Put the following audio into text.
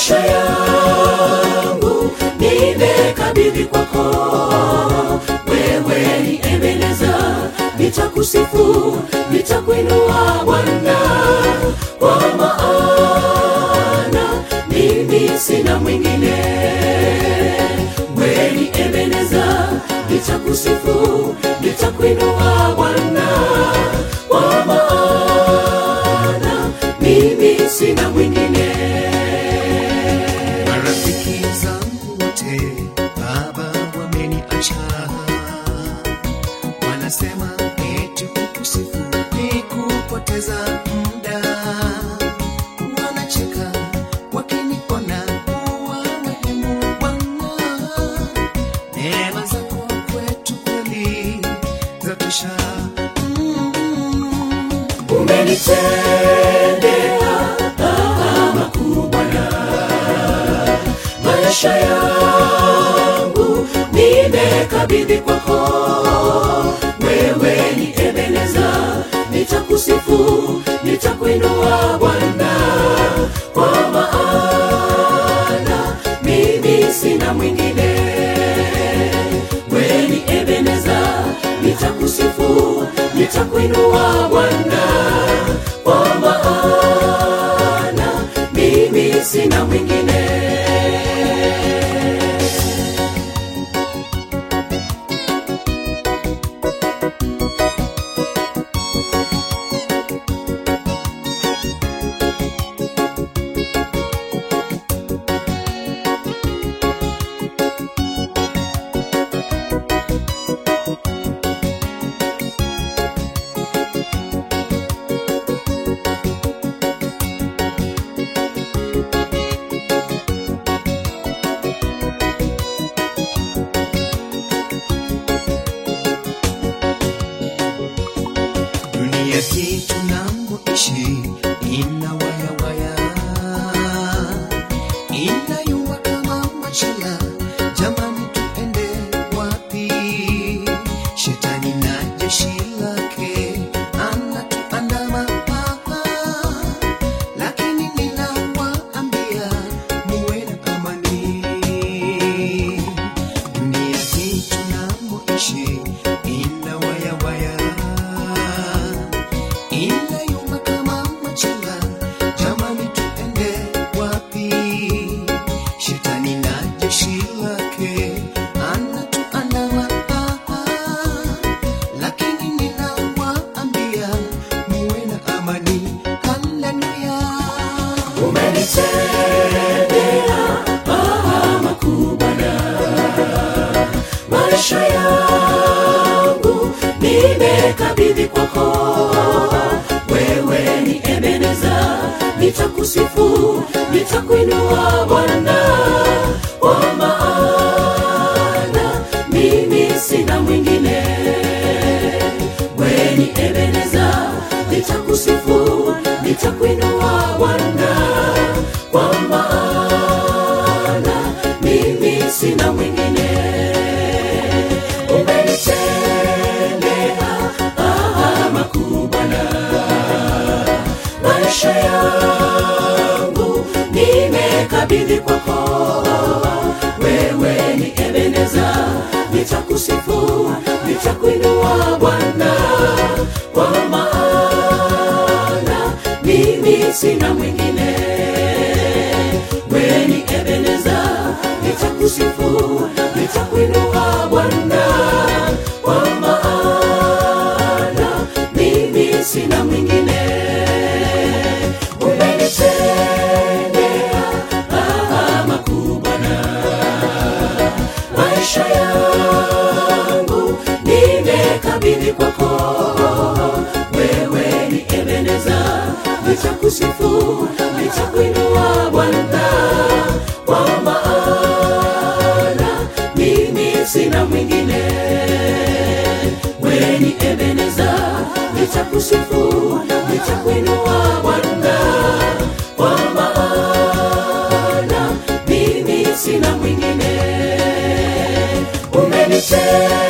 maisha yangu nimekabidhi kwako wewe ni ebeneza nitakusifu nitakuinua bwana kwa maana mimi sina mwingine wewe ni ebeneza nitakusifu nitakuinua bwana kwa maana mimi sina mwingine marafiki zangu wote baba wameniacha wanasema eti kukusifu ni kupoteza muda wanacheka wakiniona kuwa muhimu bwana neema zako kwetu kweli zatosha mm. umenitendea makuu Bwana, maisha yangu nimekabidhi kwako. Wewe ni Ebeneza, nitakusifu, nitakuinua Bwana, kwa maana mimi sina mwingine. Wewe ni Ebeneza, nitakusifu, nitakuinua Bwana, kwa maana mimi sina mwingine. dunia hii tunamoishi ina wayawaya inayumba kama machela jamani tuende wapi shetani na jeshi lake anatuandama lakini ninawaambia muwe na amani dunia hii tunamoishi ina wayawaya inayumba kama machela jamani tuende wapi shetani na jeshi lake anatuandama lakini ninawaambia muwe na amani haleluya umenitendea makuu Bwana, maisha yangu nimekabidhi kwako. Wewe ni Ebeneza, nitakusifu, nitakuinua Bwana, kwa maana mimi sina mwingine. Wewe ni Ebeneza, nitakusifu, nitakuinua Bwana, kwa maana mimi sina mwingine. Umenitendea makuu Bwana, maisha yangu nimekabidhi kwako. Wewe ni Ebeneza, nitakusifu, nitakuinua Bwana, kwa maana mimi sina mwingine. Wewe ni Ebeneza, nitakusifu, nitakuinua Bwana, kwa maana mimi sina mwingine. Umenitendea makuu Bwana, maisha yangu nimekabidhi kwako. Wewe ni Ebeneza, nitakusifu, nitakuinua Bwana, kwa maana mimi sina mwingine. Wewe ni Ebeneza, nitakusifu, nitakuinua Bwana, kwa maana mimi sina mwingine. Umenitendea